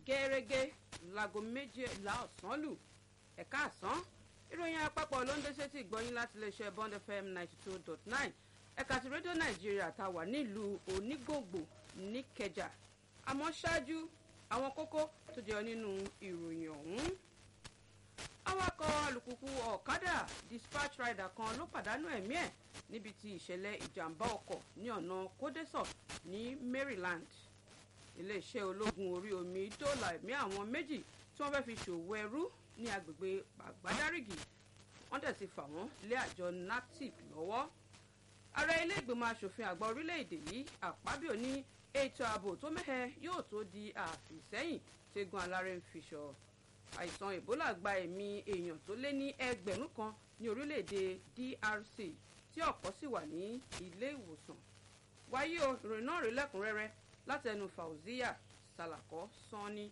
gẹ́rẹ́gẹ́ láago méjìlá ọ̀sán lù ẹ̀ka àsán ìròyìn àpapọ̀ ló ń dé sétí ìgbọ́yìn láti iléeṣẹ́ bond fm ninety two dot nine ẹ̀ka ti rédíò nàìjíríà tá a wà nílùú onígbòǹgbò níkẹjà àmọ́ ṣáájú àwọn kókó tó jẹyọ nínú ìròyìn ọ̀hún awakọ̀ alùpùpù ọ̀kadà dispatch rider kan ló pàdánù ẹ̀mí ẹ̀ níbi tí ìṣẹ̀lẹ̀ ìjàmbá ọkọ̀ ní ọ̀nà kódẹ́sọ̀ ní maryland iléeṣẹ́ ológun orí omi dóòlà ẹ̀mí àwọn méjì tí wọ́n fẹ́ fi ṣòwò ẹrú ní agbègbè àgbádárìgì wọ́n tẹ̀ sí fà wọ́n lé àjọ naptip lọ́wọ́ ààrẹ ilé ìgbìmọ̀ asòfin àgbà orílẹ̀-èdè yìí àpábíò ní ètò ààbò tó mẹ́hẹ yóò tó di àfìsẹ́yìn tẹ́gun alárẹ̀ ń fiṣọ àìsàn ebola gba ẹ̀mí èèyàn tó lé ní ẹgbẹ̀rún kan ní orílẹ̀-èdè drc tí ọ̀pọ̀ sì wà ní ilé ìwòsàn wáyé o ìròyìn náà rí lẹ́kùnrẹ́rẹ́ látẹnu fauziya salako sanni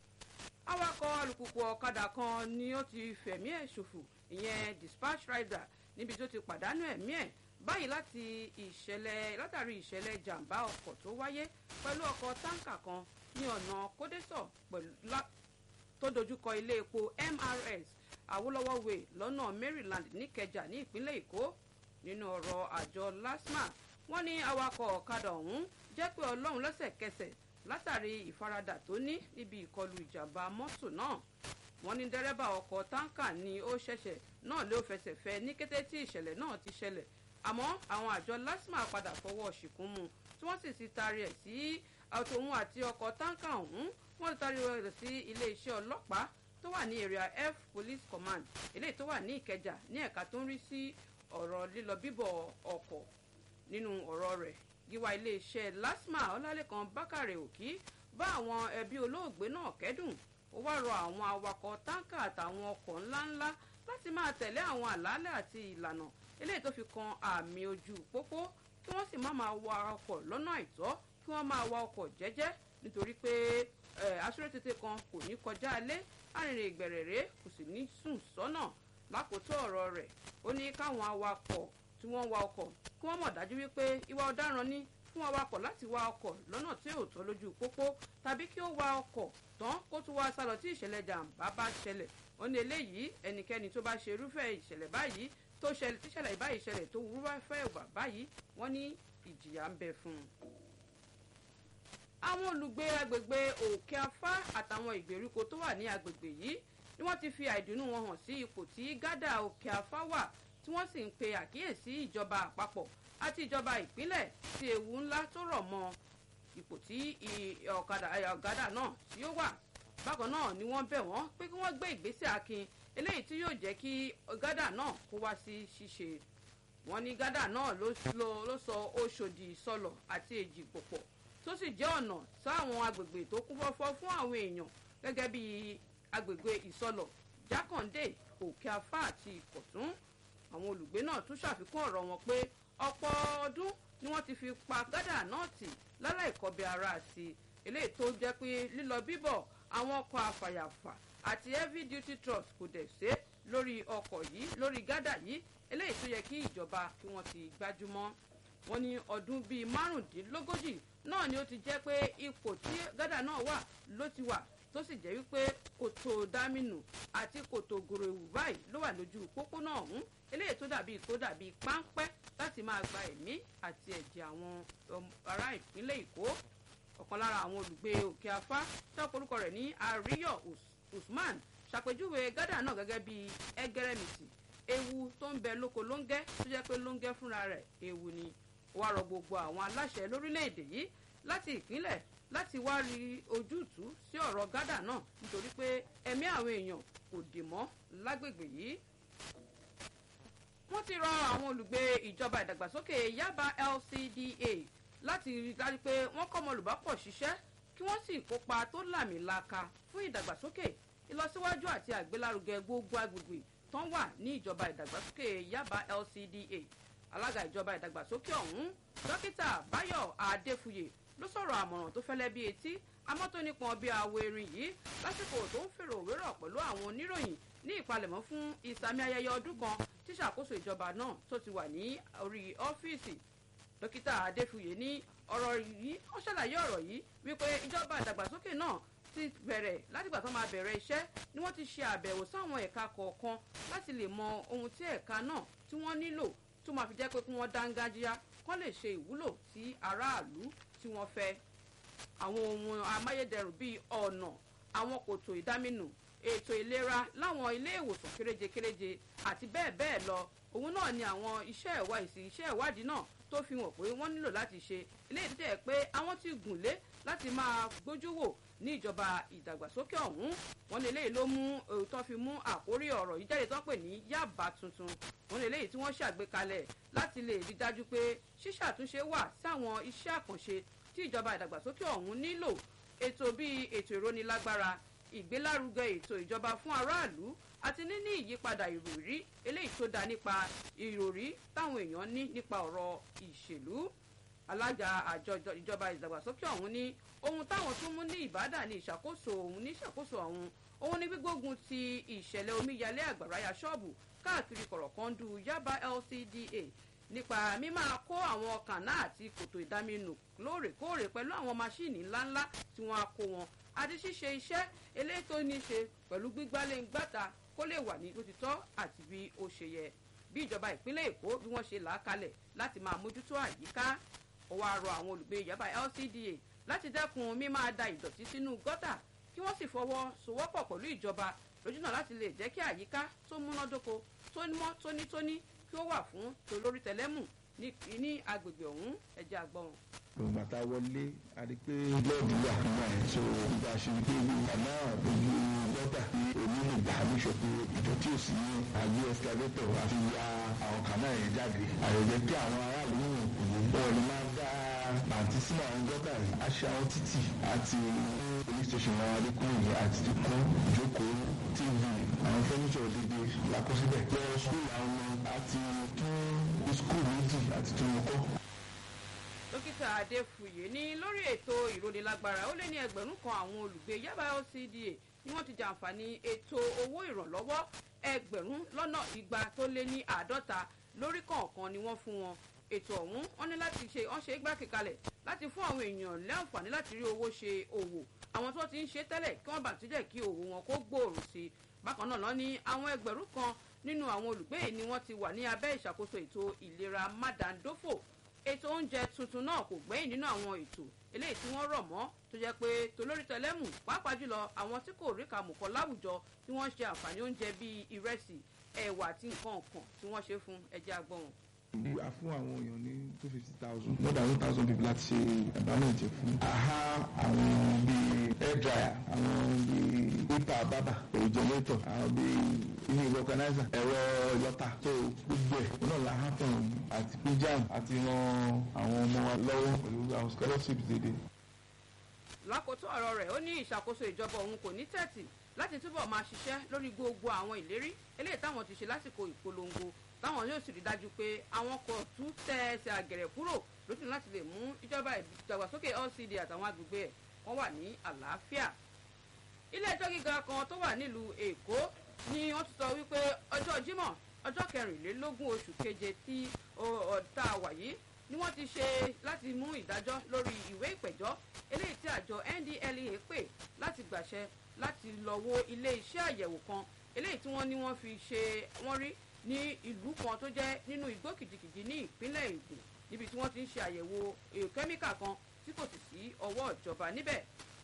awakọ̀ alùpùpù ọ̀kadà kan ni ó ti fẹ̀mí ẹ̀ ṣòfò ìyẹn dispatch rider níbi tó ti pàdánù ẹ̀mí ẹ̀ báyìí láti ìṣẹ̀lẹ̀ látàrí ìṣẹ̀lẹ̀ jàǹbá ọkọ̀ tó wáyé pẹ̀lú ọkọ̀ táǹkà kan ní ọ̀nà kódẹ́sọ̀ pẹ̀lú tó dojúkọ ilé epo mrs awolowo way lọ́nà maryland níkẹjà ní ìpínlẹ̀ èkó nínú ọ̀rọ̀ àjọ lasma wọ́n ní awakọ̀ ọ̀kadà ọ̀hún jẹ́ pé ọlọ́run lẹ́sẹ̀kẹsẹ̀ látàrí ìfaradà tó ní níbi ìkọlù ìjàmbá mọ́tò náà wọ́n ní dẹ́rẹ́bà ọkọ̀ táǹkà ni ó ṣẹ̀ṣẹ̀ náà ló fẹsẹ̀ fẹ́ ní kété tí ìṣẹ̀lẹ̀ náà ti ṣẹlẹ̀ àmọ́ àwọn àjọ lasma padà fọwọ́ ṣìkún mu tí wọ́n sì ti taari ẹ̀ sí àtòun àti ọkọ̀ táǹkà ọ̀hún wọ́n ti taari rẹ̀ sí iléeṣẹ́ ọlọ́pàá tó wà ní area f police command eléyìí tó wà ní ìkẹjà ní ẹ̀ka tó ń rí sí ọ̀rọ̀ lílọ bíbọ̀ ọkọ̀ nínú ọ̀rọ̀ rẹ̀ gíwá iléeṣẹ́ lasma ọlálẹ́kan bákàrẹ̀ òkì bá àwọn ẹbí olóògbé náà kẹ́dùn ó wá rọ àwọn awakọ̀ táǹkà àtàwọn ọkọ̀ ńláńlá láti máa tẹ̀lé àwọn àlàálẹ̀ àti ìlànà eléyìí tó fi kan àmì ojú pópó kí wọ́n sì má máa wa ọkọ̀ lọ́nà àìtọ́ kí wọ́n máa wa ọkọ̀ jẹ́jẹ́ nítorí pé aṣọ́rẹ́tètè kan kò ní kọjá alé arìnrìn ìgbẹ̀rẹ̀rẹ̀ kò sì ní sùn sọ́nà lákòótọ́ ọ̀rọ̀ rẹ̀ ó ní káwọn awakọ̀ tí wọ́n wa ọkọ̀ kí wọ́n mọ̀ dájú wípé ìwà ọ̀daràn ní fún awakọ̀ láti wa ọkọ̀ lọ́nà tí ò tọ́ lójú pópó tàbí kí ó wa ọkọ̀ tán kó tún wá sálọ tí ìṣẹ̀lẹ̀ jàǹbá bá ṣẹlẹ̀ ó ní eléyìí ẹnikẹ́ni tó bá ṣe irúfẹ́ ìṣẹ̀lẹ̀ báyìí tó ṣẹlẹ̀ tíṣẹ̀lẹ̀ ìbáyìí ṣẹlẹ̀ tó wúrúwá fẹ́ ìwà báyìí wọ́n ní ìjìyà ń bẹ fún un. àwọn olùgbé agbègbè òkè afá àtàwọn ìgbèríko tó wà ní agbègbè yìí ni wọ́n ti fi àìdùnnú wọn hàn sí ipò tí gádà òkè afá wà tí wọ́n sì ń pe àkíyèsí ìjọba àpapọ̀ àti ìjọba ìpínlẹ̀ sí ewu ńlá tó rọ̀ mọ́ ipò tí ọ̀gádà náà tí ó wà bákan náà ni wọ́n bẹ̀ wọ́n pé kí wọ́n gbé ìgbésẹ̀ akin eléyìí tí yóò jẹ́ kí gádà náà kó wá sí ṣíṣe wọ́n ní gádà náà ló sọ oṣòdì sọlọ àti èjì pòpọ̀ tó sì jẹ́ ọ̀nà sáwọn agbègbè tó kún fọ́fọ́ fún àwọn èèyàn gẹ́gẹ́ bí agbègbè ìsọlọ jákàndé òkè afá àti ìkọ̀tún àwọn olùgbé náà tún ṣàfikún ọ̀rọ̀ wọn pé ọ̀pọ̀ ọdún ni wọ́n ti fi pa gádà náà tì láláì kọbi ara sí eléyìí tó jẹ́ pé lílọ bíbọ̀ àwọn ọkọ̀ àfàyàfà àti heavy duty trucks kò dẹ̀ ṣe lórí ọkọ̀ yìí lórí gádà yìí eléyìí tó yẹ kí ìjọba kí wọ́n ti gbájúmọ́ wọ́n ní ọdún bíi márùndínlógójì náà ni ó ti jẹ́ pé ipò tí gádà náà wà ló ti wà tó sì jẹ́ wípé kòtò dámínù àti kòtò gòrèwù báyìí ló wà lójú pópónà ọ̀hún eléyìí tó dàbí tó dàbí páńpẹ́ láti máa gba ẹ̀mí àti ẹ̀jẹ̀ àwọn ará ìpínlẹ̀ èkó ọ̀kan lára àwọn olùgbé òkè afá tọ́pọ̀ orúkọ rẹ̀ ní àríyọ̀ usman ṣàpèjúwe gádà náà gẹ́gẹ́ bí ẹgẹrẹmìtì ewu tó ń bẹ lóko lóńgẹ́ tó jẹ́ pé lóńgẹ́ fúnra rẹ̀ ewu ni ó wá rọ gbogbo àwọn aláṣẹ lórílẹ̀‐èdè yìí láti ìpínlẹ̀ láti wá rí ojútùú sí ọ̀rọ̀ gádà náà nítorí pé ẹ̀mí àwọn èèyàn kò dì mọ́ lágbègbè yìí wọ́n ti rọ àwọn olùgbé ìjọba ìdàgbàsókè yaba lcda láti rí dájú pé wọ́n kọ́ ọmọlùbápọ̀ ṣiṣẹ́ kí wọ́n sì kópa tó làmìlaka fún ìdàgbàsókè ìlọsíwájú àti àgbélárugẹ gbogbo agbègbè tán wà ní ìjọba ìdàgbàsókè yaba lcda alága ìjọba ìdàgbàsókè ọ̀hún dókítà báyọ̀ adéfuyè ló sọ̀rọ̀ àmọ̀ràn tó fẹ́lẹ́ bí etí amọ́ tó nípọn bí awo erin yìí lásìkò tó ń fèrò òwérọ̀ pẹ̀lú àwọn oníròyìn ní ìpalẹ̀mọ́ fún ìsàmì ayẹyẹ ọdún kan tí ṣàkóso ìjọba náà tó ti wà ní orí ọ́fíìsì dókítà adéfuyè ní ọ̀rọ̀ yìí wọ́n ṣàlàyé ọ̀rọ̀ yìí wípé ìjọba ìdàgbàsókè náà ti bẹ̀rẹ̀ látìgbà tó máa bẹ̀rẹ̀ iṣẹ́ ni wọ́n ti ṣe àbẹ̀wò sáwọn ẹ̀ka kọ̀ọ̀kan láti lè mọ ohun tí ẹ̀ka náà tí wọ́n nílò tó máa fi jẹ́ pé kí wọ́n dángájíá kán lè ṣe ìwúlò sí aráàlú tí wọ́n fẹ́ àwọn ohun amáyédẹrùn bíi ọ̀nà àwọn kòtò ìdáminù ètò ìlera láwọn ilé ìwòsàn kéréje kéréje àti bẹ́ẹ̀ bẹ́ẹ̀ lọ òun náà ni àwọn iṣẹ́ ìwádìí iṣẹ́ ìwádìí náà tó fi hàn pé wọ́n nílò láti ṣe eléyìí tó jẹ́ pé àwọn ti gùn lé láti máa gbójú wò ní ìjọba ìdàgbàsókè ọ̀hún wọn ní eléyìí ló mú tó fi mú àkórí ọ̀rọ̀ yìí jáde tán pè ní yàbá tuntun wọn ní eléyìí tí wọ́n ṣàgbékalẹ̀ láti lè rí dájú pé ṣíṣàtúnṣe wà sáwọn iṣẹ́ àkànṣe tí ìjọba ìdàgbàsókè ọ̀hún nílò ètò bíi ètò ìrónilágbára ìgbélárugẹ ètò ìjọba fún aráàlú àti níní ìyípadà ìròrí eléyìí tó dá nípa ìròrí táwọn èèyàn ní nípa ọ̀rọ̀ ìṣèlú alága àjọ ìjọba ìdàgbàsókè ọ̀hún ní ohun táwọn tún mú ní ìbádàn ní ìṣàkóso ọ̀hún ní ìṣàkóso ọ̀hún òun ní gbígbógun ti ìṣẹ̀lẹ̀ omíyalé àgbàráyà ṣọ́ọ̀bù káàkiri kọ̀rọ̀kọ́ndù yaba lcda nípa mímáa kó àwọn kànáà àti kòtò ìdáminù lóòrèkóòrè pẹ̀lú àwọn máṣíìnì ńláńlá tí wọ́n á kó wọn àti ṣíṣe iṣẹ́ eléyìí tó ní í ṣe pẹ̀lú gbígbálẹ̀-ngbàta kó lè wà ní lótìtọ́ àti bí ó ṣe yẹ bí ìjọba ìpínlẹ̀ èkó bí wọ́n ṣe là á kalẹ̀ láti máa mójútó àyíká ó wáá rọ àwọn olùgbé ìjọba lcda láti dẹ́kun mímáa da ìdọ̀tí sínú gọ́tà kí wọ́n sì fọwọ́ sowọ́pọ̀ pẹ̀lú ìjọba lójúnà láti lè jẹ́ kí àyíká tó múnádóko tó mọ́ tónítóní kí ó wà fún tolórí tẹlẹ́mù ní agbègbè ọ̀hún ẹ̀jẹ̀ àgbọ̀n gbọ̀ngbà tá a wọlé a rí pé lẹ́ẹ̀dì wà nígbà yẹn so ìgbà ṣe ni pé ìgbà náà ojú gọ́tà ní onílù ìgbà àbíṣọ pé ìdọ̀tí òsì ní àgbé ẹsikalétọ̀ àti ya àwọn kànáà yẹn jáde àyẹ̀jẹ̀ kí àwọn aráàlú wọn ni máa dá pàǹtí sínú àwọn gọ́tà yìí aṣọ àwọn títì àti police station wọn adékùnrin àti ti kún ìjókòó tv àwọn fẹ́nìṣọ̀ òdìdí làkọsílẹ̀ lọ skul àwọn àti tún skul méjì àti tún wọn kọ́ dókítà adéfúyè ní lórí ètò ìrónilágbára ó lé ní ẹgbẹ̀rún kan àwọn olùgbé yaba lcda ni wọ́n ti jàǹfààní ètò owó ìrànlọ́wọ́ ẹgbẹ̀rún lọ́nà igba tó lé ní àádọ́ta lórí kọ̀ọ̀kan ni wọ́n fún wọn ètò ọ̀hún wọ́n ní láti ṣe wọ́n ṣe é gbákèkalẹ̀ láti fún àwọn èèyàn láǹfààní láti rí owó ṣe òwò àwọn tó ti ń ṣe tẹ́lẹ̀ kí wọ́n bá ti jẹ́ kí òwò wọn kó gbòòrò sí i bákan náà lọ ní àwọn ẹgbẹ̀rún kan nínú àwọn olùgbé ni wọ́n ti wà ní abẹ́ ìṣàkóso ètò ìlera mádàndófò ètò oúnjẹ tuntun náà kò gbẹ́yìn nínú àwọn ètò eléyìí tí wọ́n rọ̀ mọ́ tó jẹ́ pé tolórí tẹlẹ́mù pàápàá jùlọ àwọn tí kò rí kàmùkọ́ láwùjọ tí wọ́n ṣe àǹfààní oúnjẹ bíi ìrẹsì ẹ̀wà àti nǹkan ọ̀kan tí wọ́n ṣe fún ẹja agbọ̀n. a fún àwọn èèyàn ní two fifty thousand more than one thousand people láti ṣe ẹ̀bánújẹ fún. àhá àwọn bíi hair dryer àwọn bíi pépà bábà generator àwọn bíi ilé ìwé organizer ẹ̀rọ ìlọ́ta tó gbogbo ẹ̀ náà la hàn fún àti píjàm àti ran àwọn ọmọ wa lọ́wọ́ pẹ̀lú àwọn scholarships dédé. lákòótó ọ̀rọ̀ rẹ̀ ó ní ìṣàkóso ìjọba òun kò ní tẹ̀tì láti túbọ̀ máa ṣiṣẹ́ lórí gbogbo àwọn ìlérí eléyìí táwọn ti ṣe lásìkò ìpolongo táwọn yóò sì rí dájú pé àwọn kò tún tẹ ẹsẹ̀ àgẹ̀rẹ̀ kúrò lójú láti lè mú ìjọba ìdàgbàsókè lcd àtàwọn agbègbè ẹ̀ wọ́n wà ní àlàáfíà. ilé ẹjọ́ gíga kan tó wà nílùú èkó ni wọ́n ti sọ wípé ọjọ́ jímọ̀ ọjọ́ kẹrìnlélógún oṣù keje tí ọ̀tá wà yìí ni wọ́n ti ṣe láti mú ìdájọ́ lórí ìwé ìpẹ̀jọ́ eléyìí tí àjọ ndlea pè láti gbàṣẹ láti lọ wo ilé iṣẹ́ àyẹ̀wò kan eléyìí tí wọ́n ní wọ́n fi ṣe wọ́n rí ní ìlú kan tó jẹ́ nínú igbó kìjìkìjì ní ìpínlẹ̀ ègùn níbi tí wọ́n ti ń ṣe àyẹ̀wò kẹ́míkà kan tí kò sì sí ọwọ́ ìjọba níbẹ̀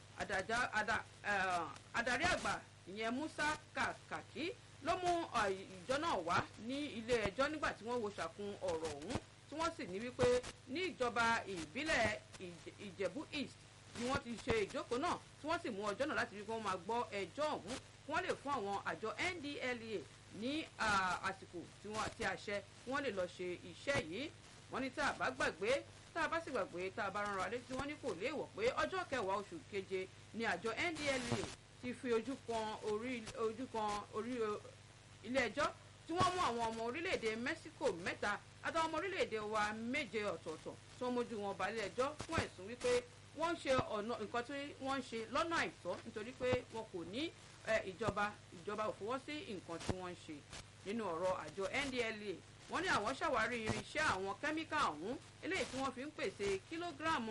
adarí àgbà ìyẹn musa kàkàkí ló mú ìjọ náà wá ní ilé ẹjọ́ nígbà tí wọ́n wo ṣàkun ọ̀rọ̀ ọ̀hún tí wọ́n sì ní wípé ní ìjọba ìbílẹ̀ ìjẹ̀bú east ni wọ́n ti ṣe ìjókòó náà tí wọ́n sì mú ọjọ́ náà láti rí kí wọ́n máa gbọ́ ẹjọ́ ọ̀hún kí wọ́n lè fún àwọn àjọ ndlea ní àsìkò tí wọ́n àti àṣẹ kí wọ́n lè lọ ṣe iṣẹ́ yìí wọ́n ní tá a bá gbàgbé tá a bá sì gbàgbé tá a bá rán ra létí wọ́n ní kò léèwọ̀ pé ọjọ́ kẹwàá oṣù keje ni àjọ ndlea ti fi ojú kan orí ojú kan orí ilé ẹjọ́ tí wọ́n mú àwọn ọmọ orílẹ̀-èdè mexico mẹ́ta àtàwọn ọmọ orílẹ̀-èdè wa méje ọ̀tọ̀ọ̀tọ̀ tó mójú wọn balẹ̀ ẹjọ́ fún ẹ̀sùn wípé wọ́n ń ṣe ọ̀nà nǹkan tí wọ́n ń ṣe lọ́nà àìtọ́ nítorí pé wọn kò ní ìjọba ìjọba ò fọwọ́ sí nǹkan tí wọ́n ń ṣe nínú ọ̀rọ̀ àjọ ndlea wọ́n ní àwọn ṣàwárí irinṣẹ́ àwọn kẹ́míkà ọ̀hún eléyìí tí wọ́n fi ń pèsè kílógíráàmù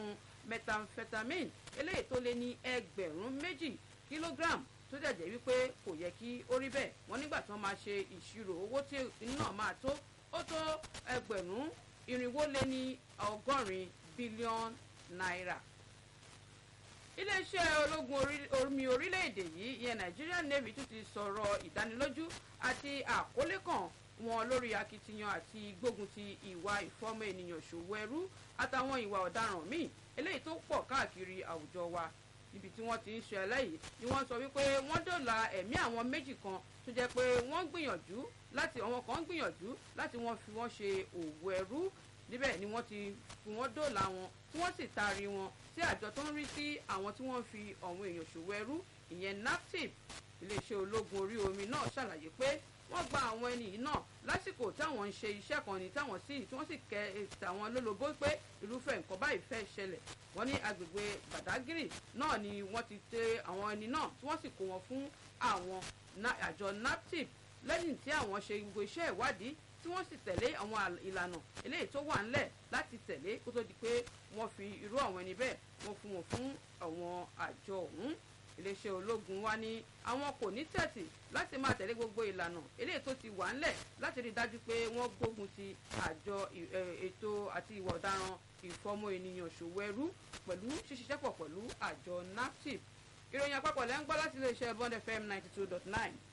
methamphetamine eléyìí tó lé ní ẹgbẹ̀rún méjì kílógíráàmù tó dẹ̀ jẹ́ wípé kò yẹ kí ó rí bẹ́ẹ̀ wọ́n nígbà tí wọ́n máa ṣe ìṣirò owó tí náà máa tó ó tó ẹgbẹ̀rún irinwó lé ní ọgọ́rin bílíọ̀nù náírà. iléeṣẹ́ ológun omi orílẹ̀-èdè yìí ìyẹn Nigerian Navy tún ti sọ̀rọ̀ ìdánilójú àti àkọlé kan wọn lórí akitiyan àti gbógun ti ìwà ìfọ́mọ ènìyàn ṣòwò ẹrú àtàwọn ìwà ọ̀daràn míì eléyìí tó pọ̀ káàkiri àwùjọ wa níbi tí wọ́n ti ń ṣe ẹlẹ́yìí ni wọ́n sọ wípé wọ́n dòla ẹ̀mí àwọn méjì kan tó jẹ́ pé wọ́n gbìyànjú láti àwọn kan gbìyànjú láti wọ́n fi wọ́n ṣe òwò ẹrú níbẹ̀ ni wọ́n ti fi wọ́n dòla wọn tí wọ́n sì taari wọn sí àjọ tó ń rí sí àwọn tí wọ́n fi ọ̀hún èèyàn ṣòwò ẹrú ìyẹn naptip iléeṣẹ́ ológun orí omi náà ṣàlàyé pé wọ́n gba àwọn ẹni yìí náà lásìkò táwọn ń ṣe iṣẹ́ kan ní táwọn sì tí wọ́n sì kẹ tàwọn lólobó pé irúfẹ́ nǹkan báyìí fẹ́ ṣẹlẹ̀ wọ́n ní agbègbè Badagry náà ni wọ́n ti tẹ àwọn ẹni náà tí wọ́n sì kó wọn fún àwọn àjọ naptip lẹ́yìn tí àwọn ṣe gbogbo iṣẹ́ ìwádìí tí wọ́n sì tẹ̀lé àwọn ìlànà eléyìí tó wà ńlẹ̀ láti tẹ̀lé kó tó di pé wọ́n fi irú àwọn ẹni bẹ́ẹ̀ wọ́n fún wọn fún àwọn àjọ ọ̀hún iléeṣẹ́ ológun wa ní àwọn kò ní tẹ̀tì láti máa tẹ̀lé gbogbo ìlànà eléyìí tó ti wà ńlẹ̀ láti rí i dájú pé wọ́n gbógun ti àjọ ètò àti ìwà ọ̀daràn ìfọmọ ènìyàn ṣòwò ẹrú pẹ̀lú ṣíṣiṣẹ́pọ̀ pẹ̀lú àjọ naptip ìròyìn àpapọ̀ lẹ́ ń gbọ́ láti iléeṣẹ́ bond fm ninety two dot nine